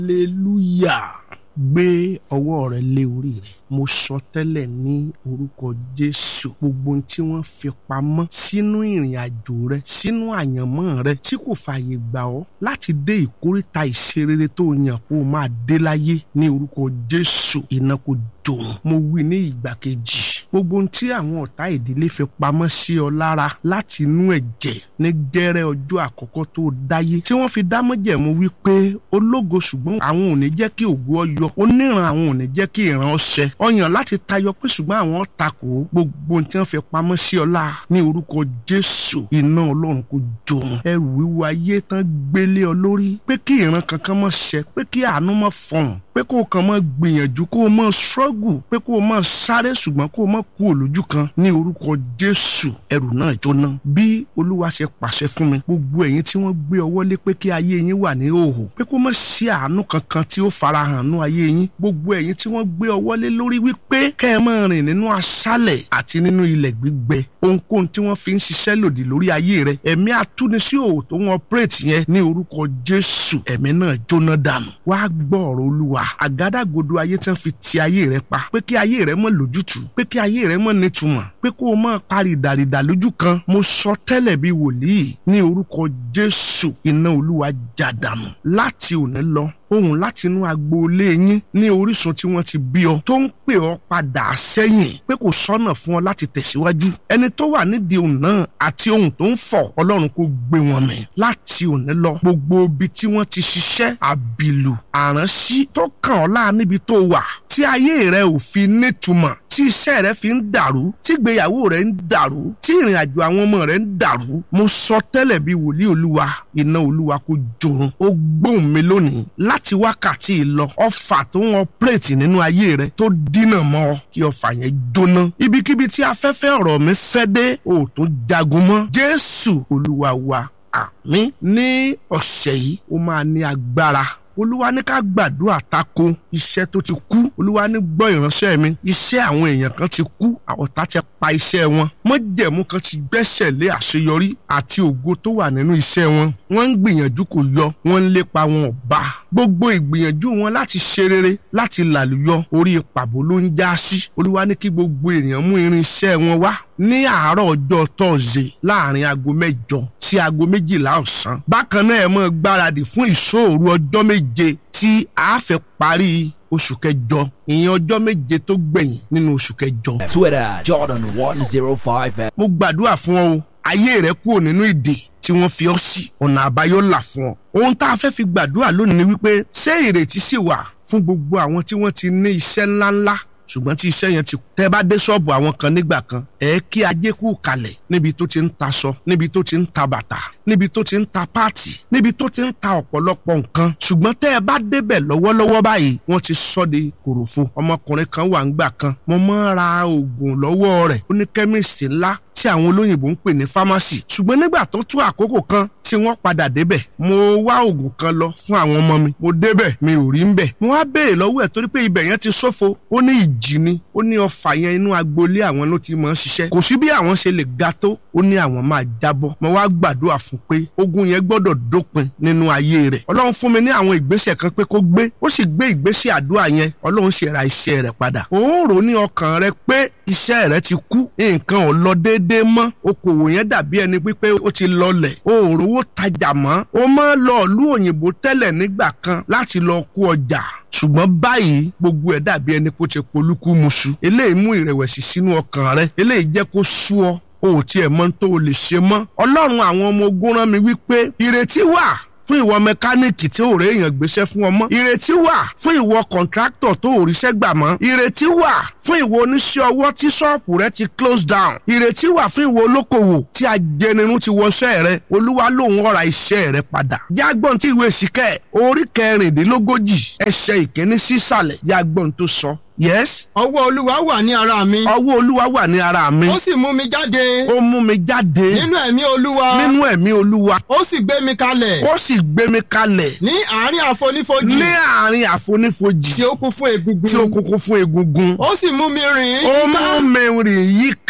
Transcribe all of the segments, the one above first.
hallelujah gbé ọwọ́ rẹ lé orí rẹ mo sọ tẹ́lẹ̀ ní orúkọ jésù gbogbo ohun tí wọ́n fi pamọ́ sínú ìrìn àjò rẹ sínú àyànmọ́ rẹ tí kò fààyè gbà ọ́ láti dé ìkórìtà ìṣerere tó yàn kó o máa dé láyé ní orúkọ jésù iná kò jòun mo wí ní ìgbà kejì gbogbo ohun tí àwọn ọ̀tá ìdílé fi pamọ́ sí ọ lára láti inú ẹ̀jẹ̀ ní gẹ́rẹ́ ọjọ́ àkọ́kọ́ tó dáyé tí wọ́n fi dámọ́jẹ̀mú wípé ológo ṣùgbọ́n àwọn ò ní jẹ́ kí ògo ọ yọ oníran àwọn ò ní jẹ́ kí ìran ọ ṣẹ ọyàn láti tayọ pé ṣùgbọ́n àwọn takò gbogbo ohun tí wọ́n fi pamọ́ sí ọ lára ní orúkọ jésù iná ọlọ́run kò jòun ẹrù wíwo ayé tán gbélé ọ lórí pé kí ìran kankan má ṣẹ pé kí àánú má fọhùn pé kó o kàn máa gbìyànjú kó o máa struggle pé kó o máa sáré ṣùgbọ́n kó o máa kú òlójú kan ní orúkọ jésù ẹrù náà jóná bí olúwa ṣe pàṣẹ fún mi gbogbo ẹ̀yin tí wọ́n gbé ọwọ́ lé pé kí ayé yín wà ní òhò pé kó má sí àánú kankan tí ó farahàn nú ayé yín gbogbo ẹ̀yin tí wọ́n gbé ọwọ́ lé lórí wípé kẹ́ ẹ máa rìn nínú aṣálẹ̀ àti nínú ilẹ̀ gbígbẹ ohunkóhun tí wọ́n fi ń ṣiṣẹ́ lòdì lórí ayé rẹ ẹ̀mí atúnisí òwò tó ń ọpẹ́rẹ́tì yẹn ní orúkọ jésù ẹ̀mí náà jóná dànù wá gbọ́ ọ̀rọ̀ olúwa àgádágodo ayé tí wọ́n fi ti ayé rẹ pa pé kí ayé rẹ mọ́ lójútùú pé kí ayé rẹ mọ́ nítumọ̀ pé kó o máa parí ìdàrídà lójú kan mo sọ tẹ́lẹ̀ bí wòlíì ní orúkọ jésù iná olúwa já dànù láti òní lọ ohun láti inú agboolé yín ní orísun tí wọ́n ti bí ọ tó ń pè ọ́ padà sẹ́yìn pé kò sọ́nà fún ọ láti tẹ̀síwájú ẹni tó wà nídìí ohun náà àti ohun tó ń fọ̀ ọlọ́run kò gbé wọn mì láti òní lọ gbogbo ibi tí wọ́n ti ṣiṣẹ́ àbìlù àránsí tó kàn ọ́ láà níbi tó wà tí ayé rẹ ò fi nítumọ̀ tí iṣẹ́ rẹ fi ń dàrú tí ìgbéyàwó rẹ ń dàrú tí ìrìn àjò àwọn ọmọ rẹ ń dàrú mo sọ tẹ́lẹ̀ bí wòlíì olúwa iná olúwa kò jòrun ó gbóhùn mi lónìí láti wákàtí ìlọ ọfà tó ń ọpẹ́rẹ́tì nínú ayé rẹ tó dínà mọ́ ọ kí ọfà yẹn jóná ibikíbi tí afẹ́fẹ́ ọ̀rọ̀ mi fẹ́ dé ò tún jagun mọ́ jésù olúwa wa àmín ní ọ̀sẹ̀ yìí ó máa ní agbára olúwa ní ká gbàdúrà tako iṣẹ́ tó ti kú olúwa ní gbọ́ ìránṣẹ́ mi iṣẹ́ àwọn èèyàn kan ti kú ọ̀tá ti pa iṣẹ́ wọn mọ́jẹ̀mú kan ti gbẹ́sẹ̀ lé àṣeyọrí àti ògo tó wà nínú iṣẹ́ wọn wọ́n ń gbìyànjú kò yọ wọ́n ń lépa wọn ò bá gbogbo ìgbìyànjú wọn láti ṣe rere láti làlùyọ orí pàbó ló ń já sí olúwa ní kí gbogbo ènìyàn mú irinṣẹ́ wọn wá ní àárọ̀ ọjọ́ tọ́sídẹ̀ẹ́ láàrin aago mẹ́jọ sí aago méjìlá ọ̀sán bákan náà ẹ máa gbáradì fún ìṣòro ọjọ́ méje tí a fẹ́ parí oṣù kẹjọ ìyẹn ọjọ́ méje tó gbẹ̀yìn nínú oṣù kẹjọ. Twitter Jordan one zero five. mo gbàdúrà fún ọ o ayé rẹ kúrò nínú ìdè tí wọ́n fi ọ́ sí ọ̀nà àbáyọ là fún ọ. ohun tá a fẹ́ fi gbàdúrà lónìí ni wípé ṣé ìrètí sì wà fún gbogbo àwọn tí wọ́n ti ní iṣẹ́ ńláńlá ṣùgbọ́n tí iṣẹ́ yẹn ti tẹ́ bá dé ṣọ́ọ̀bù àwọn kan nígbà kan ẹ̀ kí ajé kú kalẹ̀ níbi tó ti ń taṣọ níbi tó ti ń ta bàtà níbi tó ti ń ta páàtì níbi tó ti ń ta ọ̀pọ̀lọpọ̀ nǹkan ṣùgbọ́n tẹ́ ẹ bá débẹ̀ lọ́wọ́lọ́wọ́ báyìí wọ́n ti sọ́ de kòròfo ọmọkùnrin kan wà ńgbà kan mo máa ń ra oògùn lọ́wọ́ rẹ̀ ó ní kẹ́míìsì ńlá tí àwọn olóyìnbó ń pè ní fámásì ṣùgbọ́n nígbà tó tó àkókò kan tí wọ́n padà débẹ̀ mo wá oògùn kan lọ fún àwọn ọmọ mi mo débẹ̀ mi ò rí ń bẹ̀ mo wá béèrè lọ́wọ́ ẹ̀ torí pé ibẹ̀ yẹn ti ṣófo ó ní ìjì ni ó ní ọfà yẹn inú agboolé àwọn ló ti mọ̀ ọ́n ṣiṣẹ́ kò sí bí àwọn ṣe lè ga tó ó ní àwọn máa jábọ́ mo wá gbàdúrà fún pé ogun yẹn gbọ́dọ̀ dópin nínú ayé rẹ̀ ọlọ́run fún mi ní àwọn ìgbésẹ̀ kan pé kó gbé ó sì gbé ìgbésẹ̀ àdúrà yẹn ọlọ́run sì ra iṣẹ́ rẹ̀ padà òun rò ní ọkàn rẹ̀ pé iṣẹ́ rẹ̀ ti kú nǹkan ò lọ déédéé mọ́ okòwò yẹn dàbí ẹni pípé ó ti lọlẹ̀ òòrùn owó tajà mọ́ ó máa lọ ìlú òyìnbó tẹ́lẹ̀ nígbà kan láti lọ kó ọjà ṣùgbọ́n báyìí gbogbo ẹ̀ dàbí ẹni kó ti polúkú muṣu eléyìí mú ìrẹ̀wẹ̀sì sínú ọkàn rẹ eléyìí jẹ́ kó sú ọ o ò tiẹ̀ mọ tó o lè ṣe mọ́ ọlọ́run àwọn ọmọ ogun rán mi wípé ìrètí wà fún ìwọ mẹkáníìkì tí ò réèyàn gbéṣẹ́ fún ọmọ ìrètí wà fún ìwọ kọ̀ǹtráktọ̀ tó ò ríṣẹ́ gbà mọ́ ìrètí wà fún ìwọ oníṣẹ́ ọwọ́ tí ṣọ́ọ̀pù rẹ ti close down ìrètí wà fún ìwọ olókòwò tí ajẹnirun ti wọṣẹ́ rẹ olúwa lòun ọ̀ra iṣẹ́ rẹ padà jágbọ́n tí ìwé síkẹ́ orí kẹrìndínlógójì ẹsẹ̀ ìkíní sísàlẹ̀ jágbọ́n tó sọ yes. ọwọ́ olúwa wà ní ara mi. ọwọ́ olúwa wà ní ara mi. ó sì mú mi jáde. ó mú mi jáde. nínú ẹ̀mí olúwa. nínú ẹ̀mí olúwa. ó sì gbé mi kalẹ̀. ó sì gbé mi kalẹ̀. ní àárín àfonífojì. ní àárín àfonífojì. tí ó kún fún egungun. tí ó kún fún egungun. ó sì mú mi rìn ó yíká. mú mi rìn yíká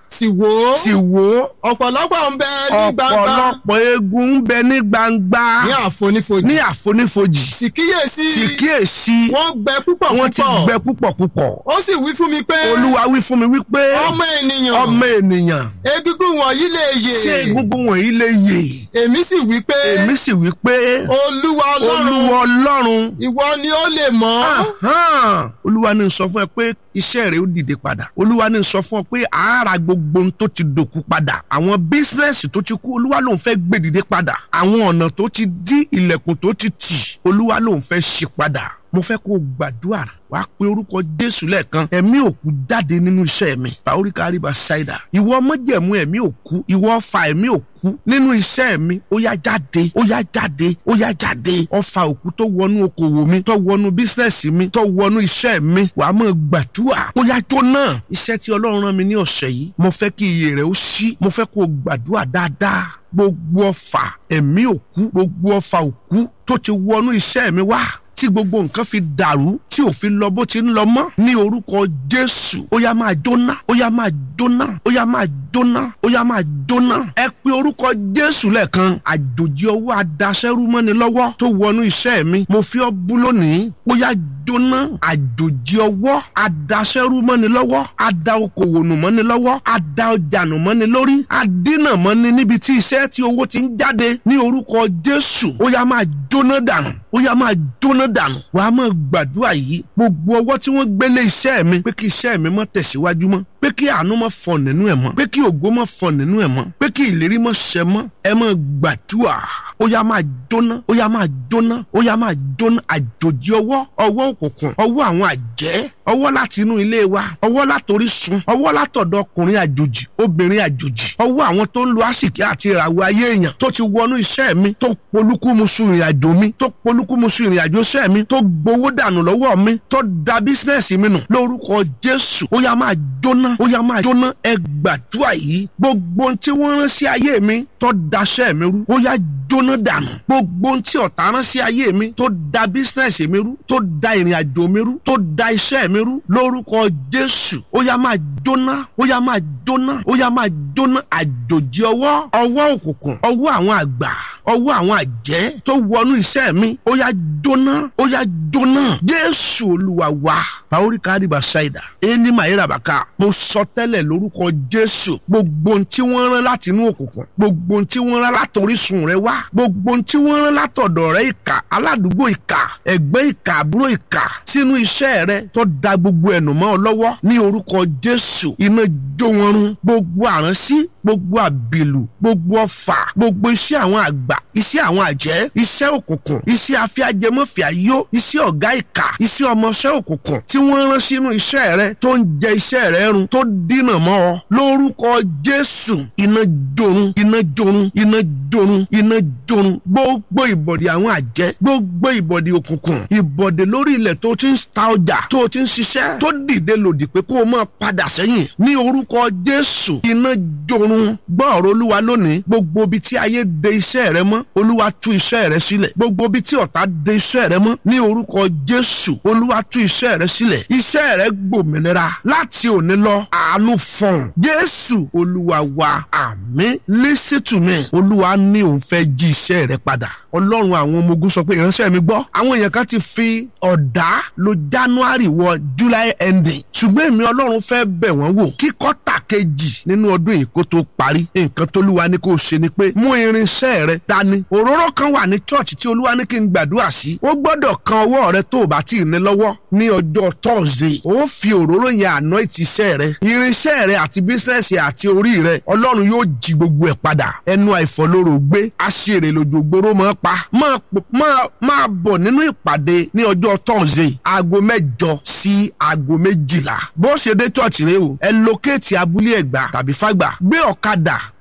sì wò ó sì wò ó ọ̀pọ̀lọpọ̀ ń bẹ ní gbangba ọ̀pọ̀lọpọ̀ eegun ń bẹ ní gbangba ní àfonífojì ní àfonífojì sì kíyèsí sì kíyèsí wọ́n gbẹ púpọ̀ wọ́n ti púpọ̀ gbẹ púpọ̀ púpọ̀ ó sì wí fún mi pé olúwa wí fún mi wípé ọmọ ènìyàn ọmọ ènìyàn egungun wọ̀nyí lè yè ṣé egungun wọ̀nyí lè yè èmi sì wí pé èmi sì wí pé olúwa ọlọ́run olúwa ọlọ́run ìwọ ni ó lè mọ̀ Ahán. olúwa ní sọ fún ẹ pé iṣẹ́ rẹ ó dìde padà olúwa ní sọ fún ọ pé àárà gbogbo ohun tó ti dòkú padà àwọn bísínẹ́sì tó ti kú olúwa lòun fẹ́ gbé dìde padà àwọn ọ̀nà tó ti dí ilẹ̀kùn tó ti tì olúwa lòun fẹ́ ṣí padà mo fẹ́ kó o gbàdúrà wá pé orúkọ jésù lẹ́ẹ̀kan ẹ̀mí òkú jáde nínú iṣẹ́ mi paoríkà àríbà ṣáìdà ìwọ mọ́jẹ̀mú ẹ̀mí òkú ìwọ ọfà ẹ̀mí òkú nínú iṣẹ́ mi ó yá jáde ó yá jáde ó yá jáde ọfà òkú tó wọnú okòwò mi tó wọnú bísínẹ́sì mi tó wọnú iṣẹ́ mi wàá mọ̀ gbàdúrà ó yá jóná iṣẹ́ tí ọlọ́run rán mi ní ọ̀sẹ̀ yìí mo fẹ́ kí iye rẹ̀ ó ṣí mo fẹ́ kó o gbàdúrà dáadáa gbogbo ọfà ẹ̀mí òkú gbogbo ọfà òkú tó ti wọnú iṣẹ́ mi wá tí gbogbo nǹkan fi dàrú tí ò fi lọ bó ti ń lọ mọ́ ní orúkọ jésù ó yá máa jóná ó yá máa jóná ó yá máa jóná ó yá máa jóná ẹ pé orúkọ jésù lẹ́ẹ̀kan àjòjì ọwọ́ adaṣẹ́rú mọ́ni lọ́wọ́ tó wọnú iṣẹ́ mi mo fi ọ́ bú lónìí ó yá jóná àjòjì ọwọ́ adaṣẹ́rú mọ́ni lọ́wọ́ ada okòwò nù mọ́ni lọ́wọ́ ada ọjà nù mọ́ni lórí adínà mọ́ni níbi tí iṣẹ́ tí owó ti ń jáde ní orúkọ jésù ó yá máa jóná dànù ó yá máa jóná dànù wàá máa gbàdúrà yìí gbogbo ọwọ́ tí wọ́n gbélé iṣẹ́ mi pé kí iṣẹ́ mi má tẹ̀síwájú mọ́ pé kí àánú má fọ nínú ẹ̀ mọ́ pé kí ògo má fọ nínú ẹ̀ mọ́ pé kí ìlérí má ṣẹ mọ́ ẹ máa gbàdúrà ó yá máa jóná ó yá máa jóná ó yá máa jóná àjòjì ọwọ́ ọwọ́ òkùnkùn ọwọ́ àwọn àjẹ́ ọwọ́ láti inú ilé wa ọwọ́ látòrí sun ọwọ́ látọ̀dọ̀ ọkùnrin àjòjì obìnrin àjòjì ọwọ́ àwọn tó ń lo àsìkí àti ìràwọ̀ ayé èèyàn tó ti wọnú iṣẹ́ mi tó polúkúmuṣu ìrìn àjò mi tó polúkúmuṣu ìrìn àjò iṣẹ́ mi tó gbowó dànù lọ́wọ́ mi tó da bísínẹ́sì mi nù lórúkọ jésù ó yá máa jóná ó yá máa jóná ẹ gbàdúrà yìí gbogbo ohun tí wọ́n rán sí ayé mi tó daṣẹ́ mi rú ó yá jóná dànù gbogbo ohun tí ọ̀tá rán sí ayé mi tó da bísínẹ́sì mi rú tó da ìrìn àjò mi rú tó da iṣẹ́ mi rú lórúkọ jésù ó yá máa jóná ó yá máa jóná ó yá máa jóná àjòjì ọwọ́ ọwọ́ òkùnkùn ọwọ́ àwọn àgbà ọwọ́ àwọn àjẹ́ tó wọnú iṣẹ́ mi ó yá jóná ó yá jóná jésù olúwa wa paori kariba ṣáìdà ẹni màáyéra bàkà mo sọ tẹ́lẹ̀ lórúkọ jésù gbogbo ohun tí wọ́n rán láti inú òkùnkùn gbogbo ohun tí wọ́n rán látòrísun rẹ wá gbogbo ohun tí wọ́n rán látọ̀dọ̀ rẹ ìkà aládùúgbò ìkà ẹgbẹ́ ìkà àbúrò ìkà sínú iṣẹ́ rẹ tó da gbogbo ẹnu mọ́ ọ lọ́wọ́ ní orúkọ jésù iná jó wọn run gbogbo àránsí gbogbo àbìlù gbogbo ọfà gbogbo iṣẹ́ àwọn àgbà iṣẹ́ àwọn àjẹ́ iṣẹ́ òkùnkùn iṣẹ́ afẹ́ajẹmọ́fẹ́ ayó iṣẹ́ ọ̀gá ìkà iṣẹ́ ọmọọṣẹ́ òkùnkùn tí wọ́n rán sínú iṣẹ́ rẹ tó ń jẹ iṣẹ́ rẹ run tó dínà mọ́ ọ lórúkọ jésù iná jorun iná jorun iná jorun iná jorun gbogbo ìbọ̀dì àwọn àjẹ́ gbogbo ìbọ̀dì òkùnkùn ìbọ̀dì lórí ilẹ̀ tó ti ń ta ọjà tó ti ń ṣiṣẹ́ tó dìde lòdì pé kó o máa padà sẹ́yìn ní orúkọ jésù iná jorun gbọ́ ọ̀rọ̀ olúwa lónìí gbogbo ibi tí ayé de iṣẹ́ rẹ mọ́ olúwa tú iṣẹ́ rẹ sílẹ̀ gbogbo ibi tí ọ̀tá de iṣẹ́ rẹ mọ́ ní orúkọ jésù olúwa tú iṣẹ́ rẹ sílẹ̀ iṣẹ́ rẹ gbòmìnira láti òní lọ àánú fọ̀n jésù olúwa wa àmín listen to me olúwa ní òun fẹ́ jí iṣẹ́ rẹ padà ọlọ́run àwọn ọmọ ogun sọ pé ìránṣẹ́ mi gbọ́ àwọn èèyàn kan ti fi ọ̀dà lo january wọ july ending ṣùgbọ́n èmi ọlọ́run fẹ́ bẹ̀ wọ́n wò kí kọ́tà kejì nínú ọdún yìí kó tó parí nǹkan tó lúwa ní kó o ṣe ni pé mú irinṣẹ́ rẹ dání òróró kan wà ní church tí olúwa ní kí n gbàdúrà sí ó gbọ́dọ̀ kan ọwọ́ rẹ tó o bá tí ì ní lọ́wọ́ ní ọjọ́ thursday ó fi òróró yẹn àná ìtìṣẹ́ rẹ irinṣẹ́ rẹ àti bísíǹsì àti orí rẹ ọlọ́run yóò jí gbogbo ẹ̀ padà ẹnu àìfọlóró gbé aṣèrè lójogbóró mọ́ pa máa pò- máa máa bọ̀ nínú ìpàdé ní ọjọ́ thursday aago mẹ́jọ sí aago méjìlá bó ṣe dé church rẹ o ẹ lókèétì abúlé ẹ̀gbá tàbí fàgbà gbé ọ̀kadà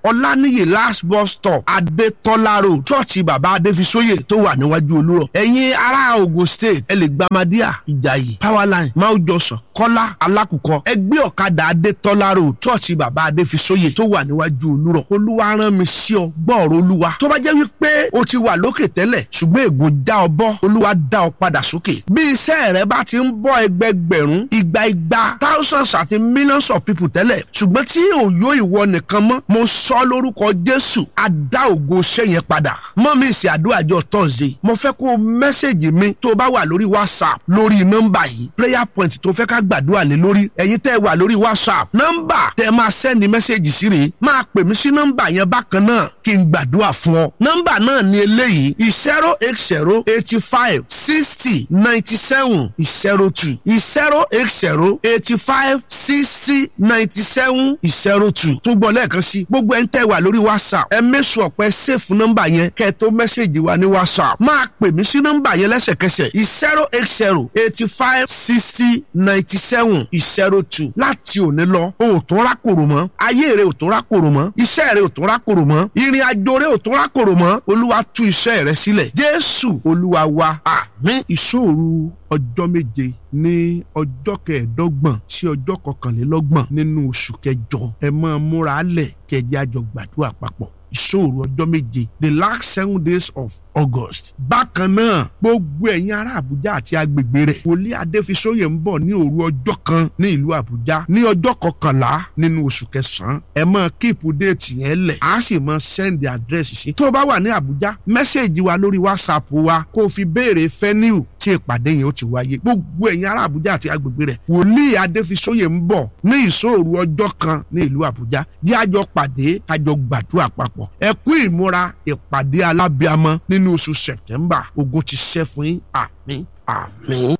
ọláníyè last bus stop adétọ́lá road chọ́ọ̀chì bàbá adéfisóyè tó wà níwájú olúrọ̀ ẹ̀yin ará ogun state ẹ lè gba madia ìjàyè powerline mount johnson kọ́lá alákùkọ ẹgbẹ́ ọ̀kadà adétọ́lá road chọ́ọ̀chì bàbá adéfisóyè tó wà níwájú olúrọ̀ olúwa rán mi sí ọ gbọ́ọ̀rọ̀ olúwa tó bá jẹ́ wípé o ti wà lókè tẹ́lẹ̀ ṣùgbọ́n ègún já ọ bọ́ olúwa dá ọ padà sókè bí iṣẹ́ rẹ bá ti ń bọ́ ẹgbẹgbẹ̀rún igba igba thousands àti millions of people tẹ́lẹ̀ ṣùgbọ́n tí òyò ìwọ nìkan mọ́ mo sọ lórúkọ jésù á dá ògo iṣẹ́ yẹn padà mọ́ mi ìsìn àdúrà jọ thursday mo fẹ́ kó o mẹ́sẹ̀gì mi tó o bá wà lórí whatsapp lórí nọ́mbà yìí prayer point tó fẹ́ ká gbàdúrà lé lórí ẹ̀yin tẹ́ ẹ wà lórí whatsapp nọ́mbà tẹ́ ẹ máa sẹ́ni mẹ́sẹ̀gì sí rèé máa pè mí sí nọ́mbà yẹn bákan náà kí n gbàdúrà fún ọ nọ́mbà náà ni eléyìí zero eight zero eighty five sixty ninety seven zero two zero eight zero eighty five sixty ninety seven zero two tún gbọ́ lẹ́ẹ̀kan sí gbogbo ẹ̀ ń tẹ́ wà lórí whatsapp ẹ mẹ́sù ọ̀pẹ sèfù nọ́mbà yẹn kẹ́ ẹ tó mẹ́sẹ̀gì wa ní whatsapp máa pè mí sí nọ́mbà yẹn lẹ́sẹ̀kẹsẹ̀ zero eight zero eighty five sixty ninety seven zero two láti òní lọ o ò tún rákòrò mọ́ ayé rẹ ò tún rákòrò mọ́ iṣẹ́ rẹ ò tún rákòrò mọ́ ìrìn àjò rẹ ò tún rákòrò mọ́ olúwa tú iṣẹ́ rẹ sílẹ̀ jésù olúwa wa àmín ìṣòro ọjọ́ méje ní ọjọ́ kẹẹ̀ẹ́dọ́gbọ̀n sí ọjọ́ kọkànlélọ́gbọ̀n nínú oṣù kẹjọ ẹ máa múra lẹ̀ kẹjẹ àjọ gbàdúrà papọ̀ ìṣòro ọjọ́ méje the last seven days of august. bákan náà gbogbo ẹ̀yin ará àbújá àti agbègbè rẹ̀ wòlíì adéfisóyè ń bọ̀ ní òru ọjọ́ kan ní ìlú àbújá ní ọjọ́ kọkànlá nínú oṣù kẹsàn-án ẹ máa kíìpù déètì yẹn lẹ̀ á sì máa sẹ́ndì àdírẹ́sì sí. tó o bá wà ní àbújá mẹ́sẹ̀gì wa lórí whatsapp wa kó o fi béèrè fẹ́niu tí ìpàdé yẹn ó ti wáyé gbogbo ẹ̀yin ará àbújá àti agbègbè rẹ̀ wòlíì adéfisóyè ń bọ̀ ní ìṣòro ọjọ́ kan ní ìlú àbújá jẹ́ àjọ pàdé àjọ gbàdúrà papọ̀ ẹ kú ìmúra ìpàdé alábíàmọ nínú oṣù september ogun ti ṣẹ́ fún yín àmín àmín.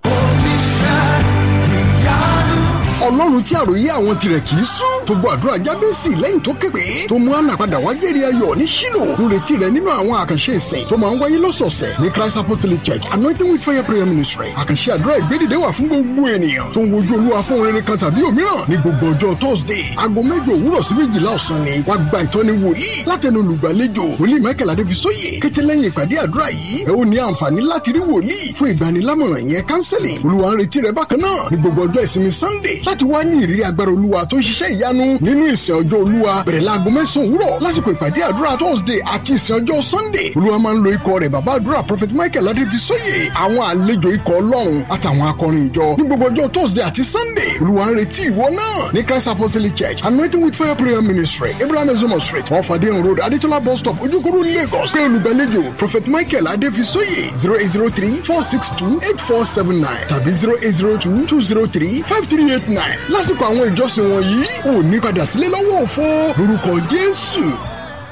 ọlọ́run tí àròyé àwọn tirẹ̀ kì í sún tó gbọ́ àdúrà jábẹ́sì lẹ́yìn tó képe tó mú àná padà wá jẹ́rì ayọ̀ ní ṣílò ń retí rẹ̀ nínú àwọn àkànṣe ìsìn tó máa ń wáyé lọ́sọ̀ọ̀sẹ̀ ní christ apostolic church anointing with fire prayer ministry àkànṣe àdúrà ìgbédìde wà fún gbogbo ènìyàn tó ń wojú olúwa fún rere kan tàbí òmíràn ní gbogbo ọjọ́ thursday aago mẹ́jọ òwúrọ̀ sí méjìlá ọ̀sán ni wàá gba ìtọ́ni wòlíì látẹnu olùgbàlejò wòlíì michael adéfisóyè kété lẹ́yìn ìpàdé àdúrà yìí ẹ ó ní àǹfààní láti rí wòlíì fún ìgbanilámọ̀ràn yẹn counseling olúwa ń retí rẹ bákan náà ní gbogbo ọjọ́ ìsinmi sunday láti wá ní ìrírí agbára olúwa tó ń ṣiṣẹ́ ìyanu nínú ìsìn ọjọ́ olúwa bẹ̀rẹ̀ láago mẹ́sàn-án òwúrọ̀ lásìkò ìpàdé àdúrà thursday àti ìsìn ọjọ́ sunday olúwa máa ń lo ikọ̀ rẹ̀ bàbá àdúrà prophet michael adéfisóyè àwọn àlejò ikọ̀ ọlọ́run àtàwọn akọrin ìjọ ní gbogbo ọjọ́ thursday àti sunday olúwa ń retí ìwọ náà ní christ apostolic church anointing with fire prayer ministry abraham ezomo street wọn fàdéhùn road adétọ́lá bus stop ojúkúrú lagos pé olùgbàlejò prophet michael adéfisóyè zero eight zero three four six two eight four seven nine tàbí zero eight zero two two zero three five three eight nine lásìkò àwọn ìjọsìn wọ̀nyí ò ní padà sílé lọ́wọ́ òfo lórúkọ jésù